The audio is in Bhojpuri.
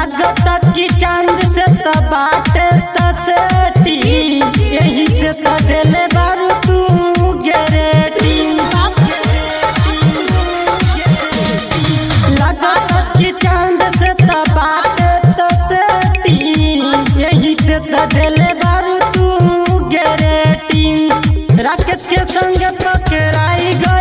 लागत कि चांद से त बाटे तसेटी यही से त देले बारू तू गेरेटी लागत कि चांद से त बाटे तसेटी यही से त देले बारू तू गेरेटी राकेश के संग पकड़ाई गो